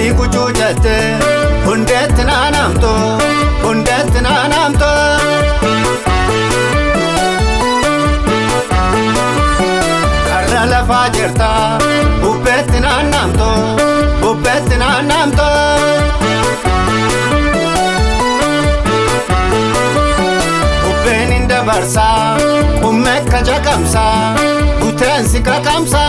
Ati kuchuu jette hundeetti naanamtu hundeetti naanamtu. Karra lafaa jirta bubbeetti naannamtu bubbeetti naannamtu. Bubbeen hin dabarsa qummee ka jaqamsa buteensi qaqamsa.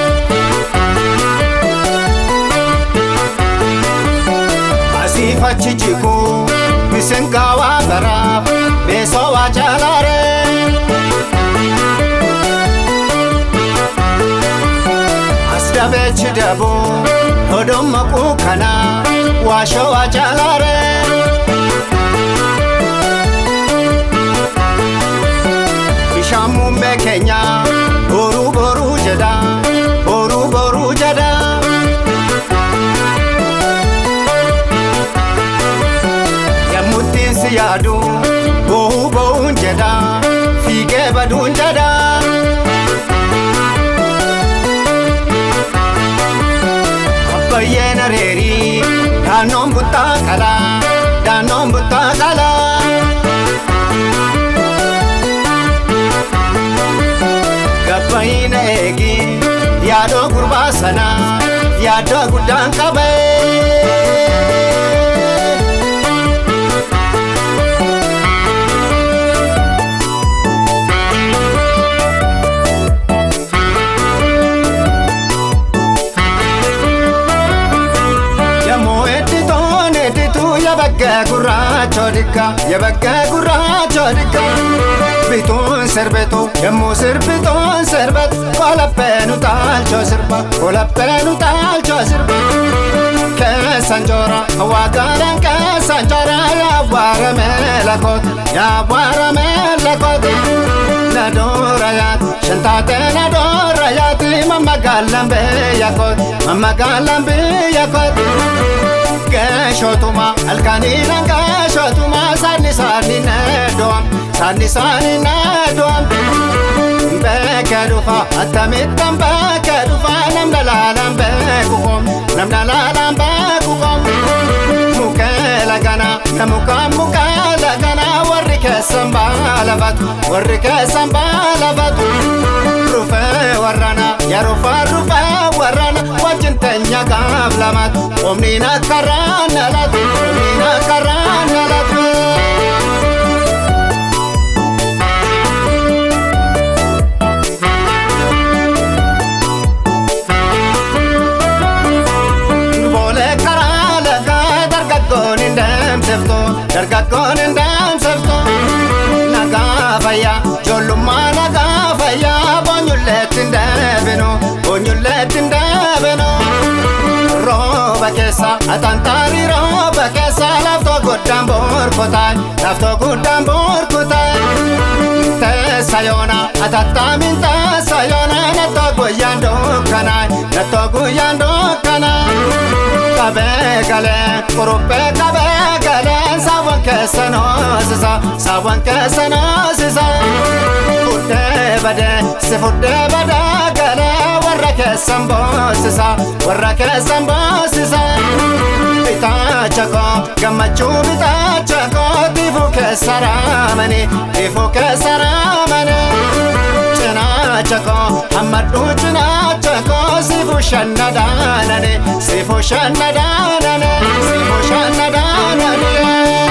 Asiif achi jigu misingaa waa baraaf beesoo waa jaalaare. As dabeechi dabu odoon maquu kana waashoo waa jaalaare. Bishaan muummee keenya boruu boruu jedha boruu boruu jedha. Yammuttiin si yaadu boo'uu boo'uun jedha fiigee baduun jedha. Abbayyeen areerii daannoon buttaa qalaa daannoon buttaa qalaa. Gabbayina eegi yaadoo gurbaa sanaa yaadoo guddaan qabee. Yemmuu edditoon eddituu yabaggee gurraachoo dikka yabaggee gurraachoo dikka. Bituun sirbitu yemmuu sirbituun sirbit kolappeenu taalchoo sirba kolappeenu taalchoo sirba. Keessan joora waaqaadhaan keessan joora yaawwaaramee lakooti yaawwaaramee lakooti. Nadoora yaati shantaatee nadoora yaati mammagaalaan biyya kooti mammagaalaan biyya kooti. Geeshotuma halkaniidhaan geeshotuma saani saani needoom saani saani needoom. Beekee dhufa attamittan beekee dhufa namna laalaan beeku koom namna laalaan beeku koom. Mukee lagana namukaan mukee lagana warri keessan baalafatu warri keessan baalafatu. Rufee warrana yarufaa rufee warrana wajjin teenya gaaf lamatu omniin akka raanalatu omniin akka raanalatu. Boolee karaa lagaa dargaggoon hin deemsiftu dargaggoon hin deemsiftu. Nagaa fayyaa ijoollummaa nagaa fayyaa boonyulleetti hin deebinu boonyulleetti hin deebinu. Rooba keessa atantaari rooba keessa laftoo guddaan borkotaa laftoo guddaan borkotaa. Teessa yoona atattaamin teessa yoona nattoo guyyaan dukkanaa nattoo guyyaan dukkanaa. Qabee galee kuruphee qabee galee saawwan keessa noosisa saawwan keessa noosisa. Fuddee badee si fuddee badee galee warra keessan boosisa warra keessan boosisa. Bitaacha koo gammachuu bitaacha koo tiifuu keessa raamanii tiifuu keessa raamanii. Cinaacha koo hammadhuu cinaacha koo siifuu shanna daananii siifuu shanna daananii siifuu shanna daananii.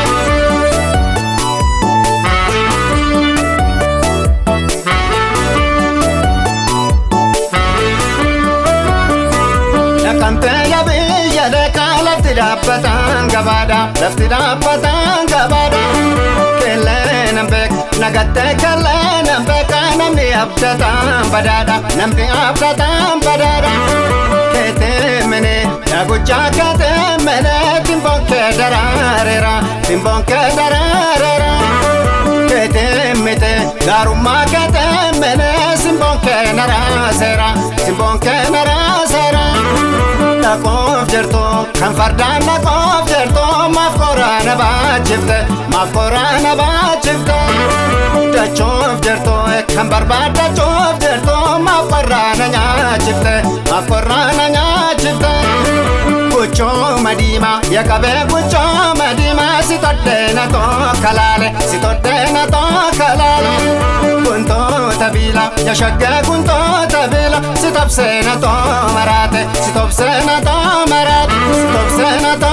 Naqamtee biyya deekaa lafti dhaabbatan gabaadha lafti dhaabbatan gabaadha. Kellee nan beeka nagattee kellee nan beeka namni abdataan badaadha namni abdataan badaadha. Keetee mene yaguchaa keetee mene timboon kee daraareera timboon kee daraareera. Keetee mite gaarummaa keetee mene simboon kee naraaseera simboon kee naraaseera. Dhaqoof jirtu kan fardaan dhaqoof jirtu maaf koraana baachifte maaf koraana baachifte. Dachoof jirtu kan barbaadachuuf jirtu maaf koraana nyaachifte maaf koraana nyaachifte. Gochoo Jalqabee guchoo madiimaa si toddeena tokko laale si toddeena tokko laale. Guntoota biila yashaggee guntoota biila si tobseena too maraate si tobseena too maraate si tobseena too